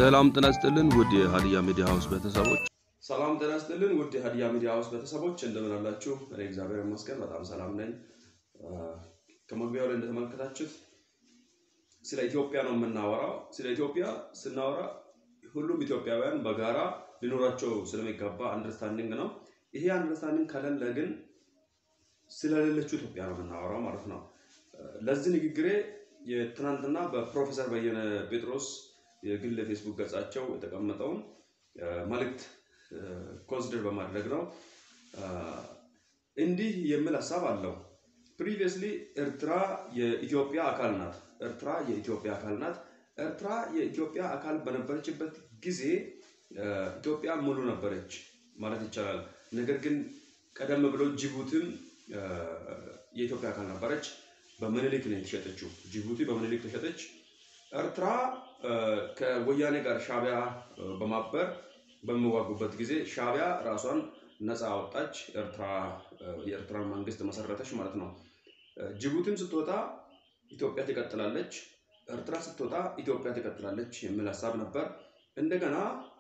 ሰላም ጤና ይስጥልን ውድ የሀዲያ ሚዲያ ሀውስ ቤተሰቦች ሰላም ጤና ይስጥልን ውድ የሀዲያ ሚዲያ ሀውስ ቤተሰቦች እንደምን አላችሁ? እኔ እግዚአብሔር ይመስገን በጣም ሰላም ነኝ። ከመግቢያው ላይ እንደተመለከታችሁት ስለ ኢትዮጵያ ነው የምናወራው። ስለ ኢትዮጵያ ስናወራ ሁሉም ኢትዮጵያውያን በጋራ ሊኖራቸው ስለሚገባ አንደርስታንዲንግ ነው። ይሄ አንደርስታንዲንግ ከሌለ ግን ስለሌለችው ኢትዮጵያ ነው የምናወራው ማለት ነው። ለዚህ ንግግሬ የትናንትና በፕሮፌሰር በየነ ጴጥሮስ የግል ፌስቡክ ገጻቸው የተቀመጠውን መልእክት ኮንሲደር በማድረግ ነው። እንዲህ የሚል ሀሳብ አለው። ፕሪቪየስሊ ኤርትራ የኢትዮጵያ አካል ናት። ኤርትራ የኢትዮጵያ አካል ናት። ኤርትራ የኢትዮጵያ አካል በነበረችበት ጊዜ ኢትዮጵያ ሙሉ ነበረች ማለት ይቻላል። ነገር ግን ቀደም ብሎ ጅቡቲም የኢትዮጵያ አካል ነበረች። በምኒልክ ነው የተሸጠችው። ጅቡቲ በምኒልክ ተሸጠች። ኤርትራ ከወያኔ ጋር ሻቢያ በማበር በሚዋጉበት ጊዜ ሻቢያ ራሷን ነፃ አወጣች። ኤርትራ የኤርትራን መንግስት መሰረተች ማለት ነው። ጅቡቲም ስትወጣ ኢትዮጵያ ትቀጥላለች፣ ኤርትራ ስትወጣ ኢትዮጵያ ትቀጥላለች የሚል ሀሳብ ነበር። እንደገና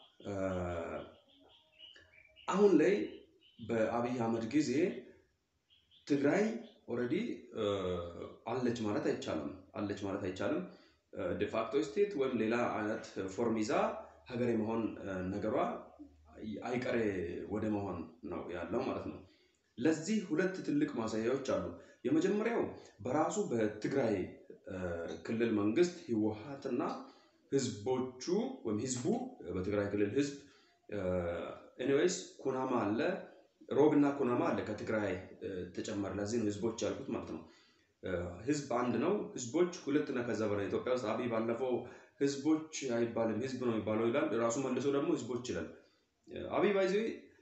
አሁን ላይ በአብይ አህመድ ጊዜ ትግራይ ኦልሬዲ አለች ማለት አይቻልም። አለች ማለት አይቻልም። ዲፋክቶ ስቴት ወይም ሌላ አይነት ፎርም ይዛ ሀገር የመሆን ነገሯ አይቀሬ ወደ መሆን ነው ያለው ማለት ነው። ለዚህ ሁለት ትልቅ ማሳያዎች አሉ። የመጀመሪያው በራሱ በትግራይ ክልል መንግስት ህወሀትና ህዝቦቹ ወይም ህዝቡ በትግራይ ክልል ህዝብ ኤኒዌይስ ኩናማ አለ፣ ሮብና ኩናማ አለ ከትግራይ ተጨመረ። ለዚህ ነው ህዝቦች ያልኩት ማለት ነው። ህዝብ አንድ ነው። ህዝቦች ሁለትና ከዛ በላይ ኢትዮጵያ ውስጥ አብይ ባለፈው ህዝቦች አይባልም ህዝብ ነው የሚባለው ይላል። ራሱ መልሶ ደግሞ ህዝቦች ይላል። አብይ ባይዜ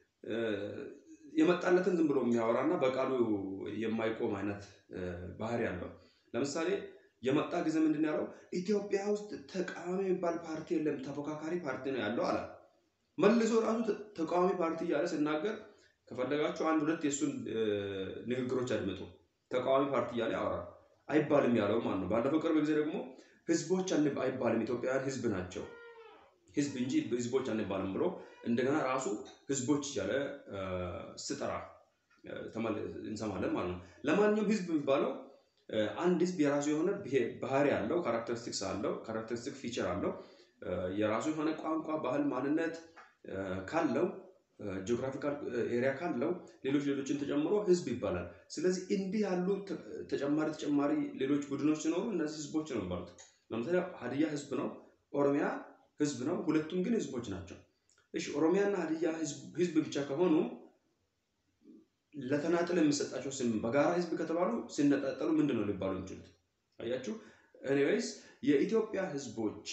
የመጣለትን ዝም ብሎ የሚያወራና በቃሉ የማይቆም አይነት ባህሪ አለው። ለምሳሌ የመጣ ጊዜ ምንድን ያለው ኢትዮጵያ ውስጥ ተቃዋሚ የሚባል ፓርቲ የለም ተፎካካሪ ፓርቲ ነው ያለው አለ። መልሶ ራሱ ተቃዋሚ ፓርቲ እያለ ሲናገር ከፈለጋችሁ አንድ ሁለት የእሱን ንግግሮች አድምጡ። ተቃዋሚ ፓርቲ እያለ ያወራል። አይባልም ያለው ማን ነው? ባለፈው ቅርብ ጊዜ ደግሞ ህዝቦች አይባልም ኢትዮጵያውያን ህዝብ ናቸው ህዝብ እንጂ ህዝቦች አንባልም ብሎ እንደገና ራሱ ህዝቦች እያለ ስጠራ እንሰማለን ማለት ነው። ለማንኛውም ህዝብ የሚባለው አንድ ህዝብ የራሱ የሆነ ባህሪ አለው፣ ካራክተሪስቲክስ አለው፣ ካራክተሪስቲክ ፊቸር አለው። የራሱ የሆነ ቋንቋ፣ ባህል፣ ማንነት ካለው ጂኦግራፊካል ኤሪያ ካለው ሌሎች ሌሎችን ተጨምሮ ህዝብ ይባላል። ስለዚህ እንዲህ ያሉ ተጨማሪ ተጨማሪ ሌሎች ቡድኖች ሲኖሩ እነዚህ ህዝቦች ነው የሚባሉት። ለምሳሌ ሀዲያ ህዝብ ነው፣ ኦሮሚያ ህዝብ ነው። ሁለቱም ግን ህዝቦች ናቸው። እሺ ኦሮሚያና ሀዲያ ህዝብ ብቻ ከሆኑ ለተናጥል የሚሰጣቸው ስም በጋራ ህዝብ ከተባሉ ሲነጣጠሉ ምንድን ነው ሊባሉ የሚችሉት? አያችሁ። ኤኒዌይስ የኢትዮጵያ ህዝቦች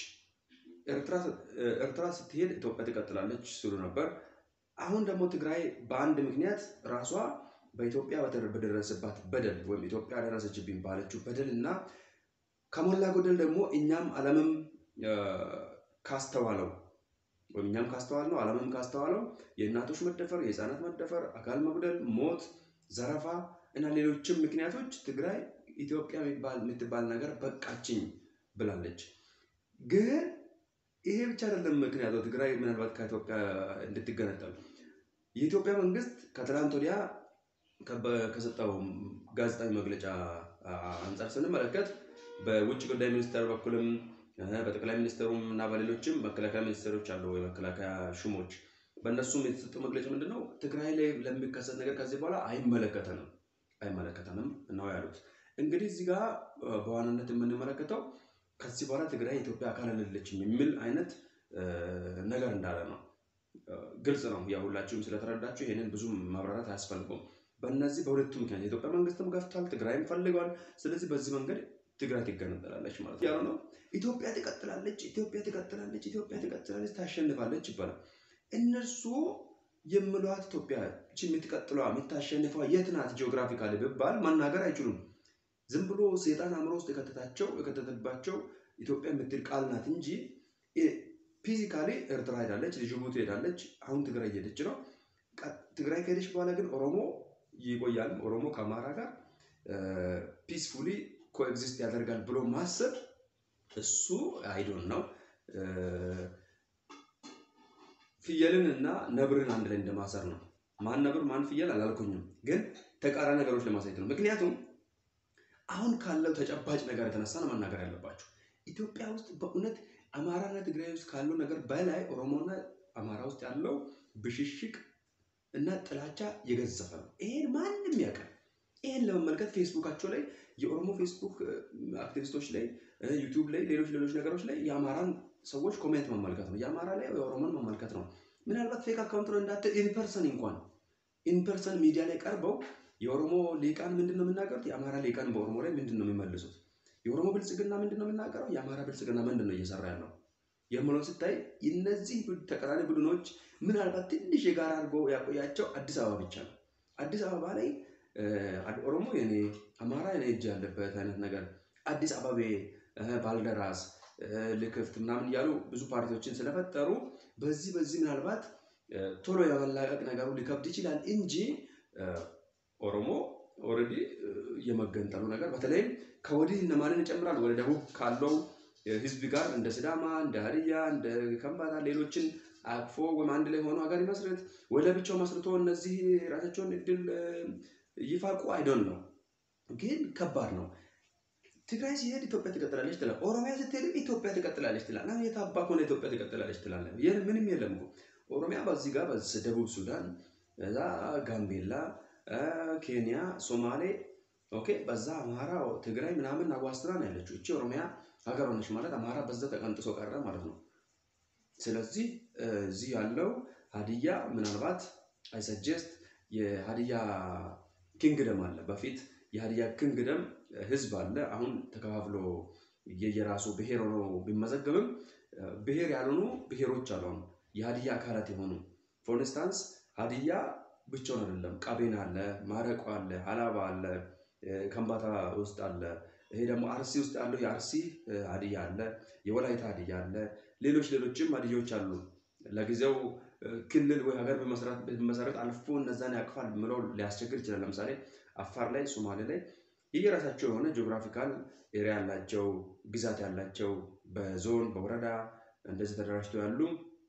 ኤርትራ ስትሄድ ኢትዮጵያ ትቀጥላለች ሲሉ ነበር። አሁን ደግሞ ትግራይ በአንድ ምክንያት ራሷ በኢትዮጵያ በደረሰባት በደል ወይም ኢትዮጵያ ደረሰችብኝ ባለችው በደል እና ከሞላ ጎደል ደግሞ እኛም ዓለምም ካስተዋለው ወይም እኛም ካስተዋል ነው ዓለምም ካስተዋለው የእናቶች መደፈር፣ የህፃናት መደፈር፣ አካል መጉደል፣ ሞት፣ ዘረፋ እና ሌሎችም ምክንያቶች ትግራይ ኢትዮጵያ የምትባል ነገር በቃችኝ ብላለች። ግን ይሄ ብቻ አይደለም ምክንያቱ ትግራይ ምናልባት ከኢትዮጵያ እንድትገነጠል የኢትዮጵያ መንግስት ከትላንት ወዲያ ከሰጠው ጋዜጣዊ መግለጫ አንጻር ስንመለከት በውጭ ጉዳይ ሚኒስቴር በኩልም በጠቅላይ ሚኒስትሩም እና በሌሎችም መከላከያ ሚኒስቴሮች አሉ፣ የመከላከያ ሹሞች በእነሱም የተሰጠው መግለጫ ምንድን ነው? ትግራይ ላይ ለሚከሰት ነገር ከዚህ በኋላ አይመለከተንም አይመለከተንም ነው ያሉት። እንግዲህ እዚህ ጋር በዋናነት የምንመለከተው ከዚህ በኋላ ትግራይ የኢትዮጵያ አካል አይደለችም የሚል አይነት ነገር እንዳለ ነው። ግልጽ ነው። ያ ሁላችሁም ስለተረዳችሁ ይህንን ብዙም ማብራራት አያስፈልገውም። በእነዚህ በሁለቱ ምክንያት የኢትዮጵያ መንግስትም ገፍቷል፣ ትግራይም ፈልገዋል። ስለዚህ በዚህ መንገድ ትግራይ ትገነጠላለች ማለት ያለው ነው። ኢትዮጵያ ትቀጥላለች፣ ኢትዮጵያ ትቀጥላለች፣ ኢትዮጵያ ትቀጥላለች፣ ታሸንፋለች ይባላል። እነርሱ የምሏት ኢትዮጵያ የምትቀጥለዋ የምታሸንፈዋ የት ናት ጂኦግራፊካሊ ቢባል መናገር አይችሉም። ዝም ብሎ ሴጣን አእምሮ ውስጥ የከተታቸው የከተተባቸው ኢትዮጵያ የምትል ቃል ናት እንጂ ፊዚካሊ ኤርትራ ሄዳለች፣ ጅቡቲ ሄዳለች፣ አሁን ትግራይ እየሄደች ነው። ትግራይ ከሄደች በኋላ ግን ኦሮሞ ይቆያል። ኦሮሞ ከአማራ ጋር ፒስፉሊ ኮኤግዚስት ያደርጋል ብሎ ማሰብ እሱ አይዶን ነው ፍየልን እና ነብርን አንድ ላይ እንደማሰር ነው። ማን ነብር ማን ፍየል አላልኩኝም፣ ግን ተቃራኒ ነገሮች ለማሳየት ነው። ምክንያቱም አሁን ካለው ተጨባጭ ነገር የተነሳ ነው መናገር ያለባቸው። ኢትዮጵያ ውስጥ በእውነት አማራና ትግራይ ውስጥ ካለው ነገር በላይ ኦሮሞና አማራ ውስጥ ያለው ብሽሽቅ እና ጥላቻ የገዘፈ ነው። ይሄን ማንም ያውቃል። ይሄን ለመመልከት ፌስቡካቸው ላይ የኦሮሞ ፌስቡክ አክቲቪስቶች ላይ ዩቲዩብ ላይ ሌሎች ሌሎች ነገሮች ላይ የአማራን ሰዎች ኮሜንት መመልከት ነው። የአማራ ላይ የኦሮሞን መመልከት ነው። ምናልባት ፌክ አካውንት ነው እንዳትል ኢንፐርሰን እንኳን ኢንፐርሰን ሚዲያ ላይ ቀርበው የኦሮሞ ሊቃን ምንድን ነው የሚናገሩት? የአማራ ሊቃን በኦሮሞ ላይ ምንድን ነው የሚመልሱት? የኦሮሞ ብልጽግና ምንድን ነው የሚናገረው? የአማራ ብልጽግና ምንድን ነው እየሰራ ያለው የምለው ስታይ እነዚህ ተቃራኒ ቡድኖች ምናልባት ትንሽ የጋራ አድርጎ ያቆያቸው አዲስ አበባ ብቻ ነው። አዲስ አበባ ላይ ኦሮሞ የኔ አማራ የኔ እጅ ያለበት አይነት ነገር አዲስ አበቤ ባልደራስ ልክፍት ምናምን እያሉ ብዙ ፓርቲዎችን ስለፈጠሩ በዚህ በዚህ ምናልባት ቶሎ የመላቀቅ ነገሩ ሊከብድ ይችላል እንጂ ኦሮሞ ኦልሬዲ የመገንጠሉ ነገር በተለይም ከወዲህ እነማንን ይጨምራል ወደ ደቡብ ካለው ህዝብ ጋር እንደ ስዳማ፣ እንደ ሀዲያ፣ እንደ ከምባታ ሌሎችን አቅፎ ወይም አንድ ላይ ሆኖ ሀገር ይመስረት ወይ ለብቻው መስርቶ እነዚህ ራሳቸውን እድል ይፋቁ አይዶን ነው። ግን ከባድ ነው። ትግራይ ሲሄድ ኢትዮጵያ ትቀጥላለች ትላል። ኦሮሚያ ስትሄድ ኢትዮጵያ ትቀጥላለች ትላል። አሁን የታባ ከሆነ ኢትዮጵያ ትቀጥላለች ትላለ። ምንም የለም እኮ ኦሮሚያ በዚህ ጋር ደቡብ ሱዳን፣ እዛ ጋምቤላ፣ ኬንያ፣ ሶማሌ ኦኬ፣ በዛ አማራ፣ ትግራይ ምናምን አዋስትና ነው ያለችው። እቺ ኦሮሚያ ሀገር ሆነች ማለት አማራ በዛ ተቀንጥሶ ቀረ ማለት ነው። ስለዚህ እዚህ ያለው ሀዲያ ምናልባት አይሰጀስት የሀዲያ ኪንግደም አለ። በፊት የሀዲያ ኪንግደም ህዝብ አለ። አሁን ተከፋፍሎ የየራሱ ብሔር ሆኖ ቢመዘገብም ብሔር ያልሆኑ ብሔሮች አሉ። አሁን የሀዲያ አካላት የሆኑ ፎር ኢንስታንስ ሀዲያ ብቻውን አይደለም። ቀቤና አለ፣ ማረቆ አለ፣ ሀላባ አለ፣ ከምባታ ውስጥ አለ። ይሄ ደግሞ አርሲ ውስጥ ያለው የአርሲ ሀዲያ አለ፣ የወላይታ ሀዲያ አለ፣ ሌሎች ሌሎችም ሀዲያዎች አሉ። ለጊዜው ክልል ወይ ሀገር በመሰረት አልፎ እነዛን ያቅፋል ብለው ሊያስቸግር ይችላል። ለምሳሌ አፋር ላይ፣ ሶማሌ ላይ የየራሳቸው የሆነ ጂኦግራፊካል ኤሪያ ያላቸው ግዛት ያላቸው በዞን በወረዳ እንደዚህ ተደራጅተው ያሉ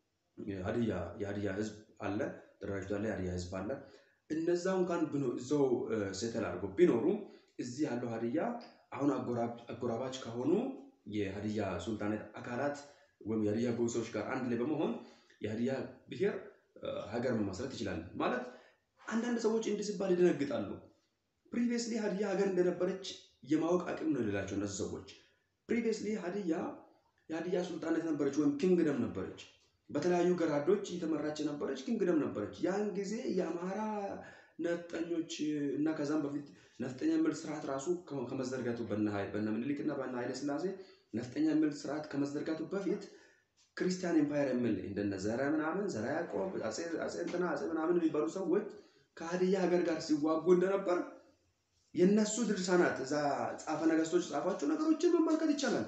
ሀዲያ የሀዲያ ህዝብ አለ ተደራጅቶ ያለ የሀዲያ ህዝብ አለ። እነዛ እንኳን እዛው ሴተል አድርገው ቢኖሩ እዚህ ያለው ሀዲያ አሁን አጎራባች ከሆኑ የሀዲያ ሱልጣኔት አካላት ወይም የሀዲያ ጎሶች ጋር አንድ ላይ በመሆን የሀዲያ ብሔር ሀገር መመስረት ይችላል። ማለት አንዳንድ ሰዎች እንዲህ ሲባል ይደነግጣሉ። ፕሪቪየስሊ ሀዲያ ሀገር እንደነበረች የማወቅ አቅም ነው የሌላቸው እነዚህ ሰዎች። ፕሪቪየስሊ ሀዲያ የሀዲያ ሱልጣኔት ነበረች ወይም ኪንግደም ነበረች። በተለያዩ ገራዶች እየተመራች የነበረች ኪንግደም ነበረች። ያን ጊዜ የአማራ ነፍጠኞች እና ከዛም በፊት ነፍጠኛ የሚል ስርዓት ራሱ ከመዘርጋቱ በነ ምኒልክ እና በነ ኃይለ ስላሴ ነፍጠኛ የሚል ስርዓት ከመዘርጋቱ በፊት ክርስቲያን ኤምፓየር የሚል እንደነ ዘረ ምናምን ዘረ ያዕቆብ አጼ እንትና አጼ ምናምን የሚባሉ ሰዎች ከሀዲያ ሀገር ጋር ሲዋጉ እንደነበር የነሱ ድርሳናት እዛ ጻፈ ነገስቶች ጻፏቸው ነገሮችን መመልከት ይቻላል።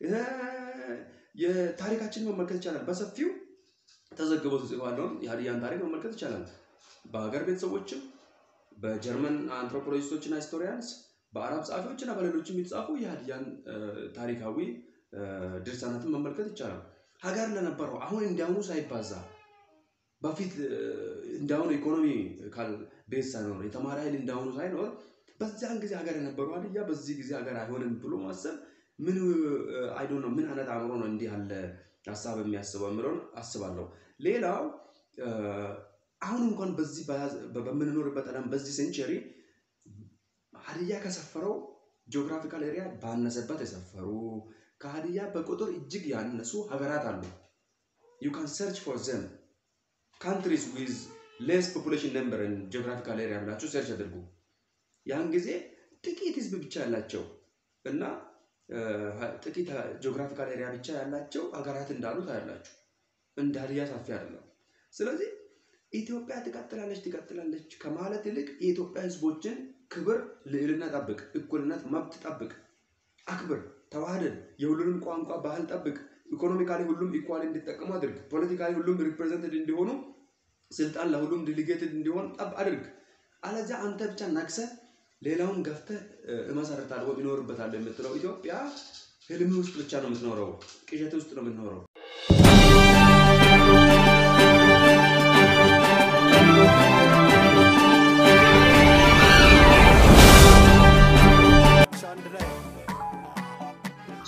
የታሪካችንን መመልከት ይቻላል። በሰፊው ተዘግቦ ተጽፏለውን የሀዲያን ታሪክ መመልከት ይቻላል። በሀገር ቤተሰቦችም በጀርመን አንትሮፖሎጂስቶች እና ሂስቶሪያንስ በአረብ ጸሐፊዎች እና በሌሎችም የተጻፉ የሀዲያን ታሪካዊ ድርሳናትን መመልከት ይቻላል። ሀገር ለነበረው አሁን እንዲያውኑ ሳይባዛ በፊት እንዳሁኑ ኢኮኖሚ ቤዝ ሳይኖር የተማሪ ኃይል እንዳሁኑ ሳይኖር በዚያን ጊዜ ሀገር የነበሩ ሀዲያ በዚህ ጊዜ ሀገር አይሆንም ብሎ ማሰብ ምን አይዶ ነው? ምን አይነት አእምሮ ነው እንዲህ ያለ ሀሳብ የሚያስበው የምለውን አስባለሁ። ሌላው አሁን እንኳን በዚህ በምንኖርበት ዓለም በዚህ ሴንቸሪ ሀዲያ ከሰፈረው ጂኦግራፊካል ኤሪያ ባነሰበት የሰፈሩ ከሀዲያ በቁጥር እጅግ ያነሱ ሀገራት አሉ። ዩ ካን ሰርች ፎር ዘም ካንትሪስ ዊዝ ሌስ ፖፑሌሽን ነምበር ጂኦግራፊካል ኤሪያ ብላችሁ ሰርች አድርጉ። ያን ጊዜ ጥቂት ህዝብ ብቻ ያላቸው እና ጥቂት ጂኦግራፊካል ኤሪያ ብቻ ያላቸው ሀገራት እንዳሉ ታያላችሁ። እንደ ሀዲያ ሰፊ አይደለም። ስለዚህ ኢትዮጵያ ትቀጥላለች ትቀጥላለች ከማለት ይልቅ የኢትዮጵያ ህዝቦችን ክብር፣ ልዕልና ጠብቅ፣ እኩልነት፣ መብት ጠብቅ፣ አክብር፣ ተዋህደን፣ የሁሉንም ቋንቋ ባህል ጠብቅ፣ ኢኮኖሚካሊ ሁሉም ኢኳል እንዲጠቀሙ አድርግ፣ ፖለቲካሊ ሁሉም ሪፕሬዘንትድ እንዲሆኑ፣ ስልጣን ለሁሉም ዲሊጌትድ እንዲሆን ጠብ አድርግ። አለዚያ አንተ ብቻ ነግሰህ ሌላውን ገፍተህ እመሰርታለሁ ወይም እኖርበታለሁ የምትለው ኢትዮጵያ ህልም ውስጥ ብቻ ነው የምትኖረው፣ ቅዠት ውስጥ ነው የምትኖረው።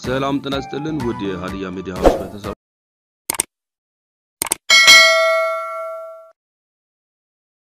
ሰላም ጤና ይስጥልን ውድ የሀዲያ ሚዲያ ሀውስ ቤተሰቦች